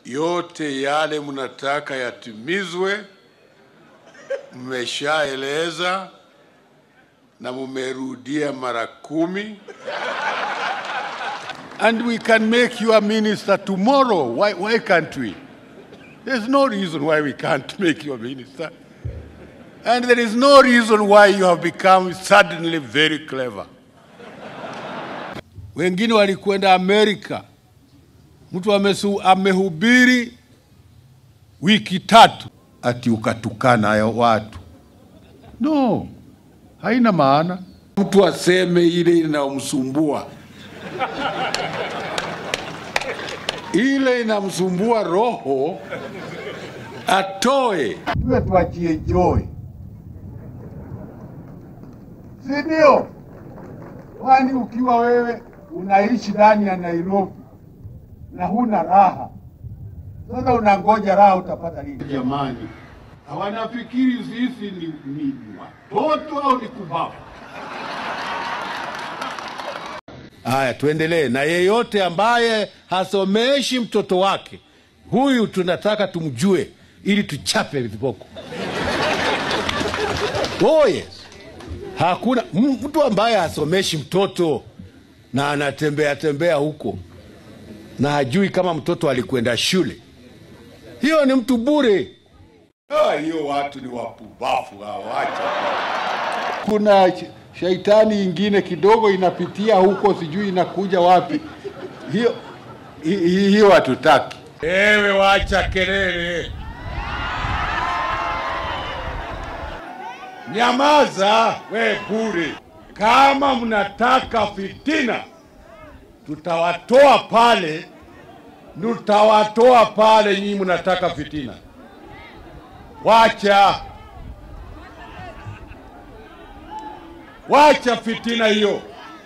yote yale mnataka yatimizwe, mmeshaeleza na mumerudia mara kumi. And we can make you a minister tomorrow. Why, why can't we? There's no reason why we can't make you a minister. And there is no reason why you have become suddenly very clever. Wengine walikwenda Amerika, mtu amesu, amehubiri wiki tatu, ati ukatukana ya watu. No, haina maana. Mtu aseme ile inayomsumbua ile inamsumbua roho atoe. tuwe tuachie joy, si ndio? Kwani ukiwa wewe unaishi ndani ya Nairobi na huna raha, sasa unangoja raha utapata lini? Jamani, hawanafikiri sisi ni, ni watoto au ni kubavu? Haya, tuendelee na yeyote ambaye hasomeshi mtoto wake, huyu tunataka tumjue ili tuchape viboko. Oh yes. Hakuna m- mtu ambaye hasomeshi mtoto na anatembea tembea huko na hajui kama mtoto alikwenda shule, hiyo ni mtu bure. Ah, hiyo watu ni wapumbavu hawacha. Kuna sh- shaitani ingine kidogo inapitia huko, sijui inakuja wapi. Hiyo hi- hi- hiyo hatutaki. Ewe wacha kelele, nyamaza we bure. Kama mnataka fitina, tutawatoa pale, tutawatoa pale. Nyinyi mnataka fitina, wacha wacha fitina hiyo,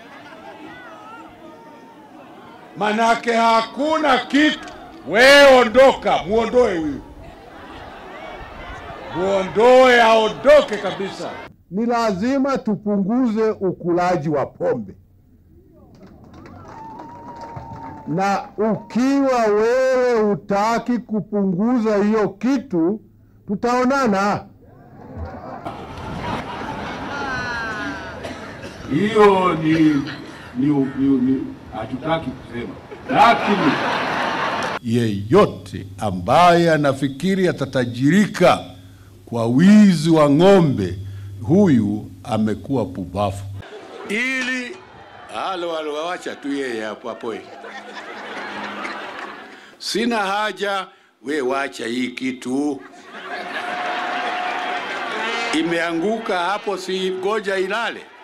manake hakuna kitu. We ondoka, muondoe huyu, muondoe, aondoke kabisa. Ni lazima tupunguze ukulaji wa pombe, na ukiwa wewe hutaki kupunguza hiyo kitu, tutaonana. Hiyo ni ni ni, ni hatutaki kusema, lakini yeyote ambaye anafikiri atatajirika kwa wizi wa ng'ombe, huyu amekuwa pubafu. Ili halo halo, wacha tu yeye hapo hapo. Sina haja, we wacha hii kitu imeanguka hapo, si goja ilale.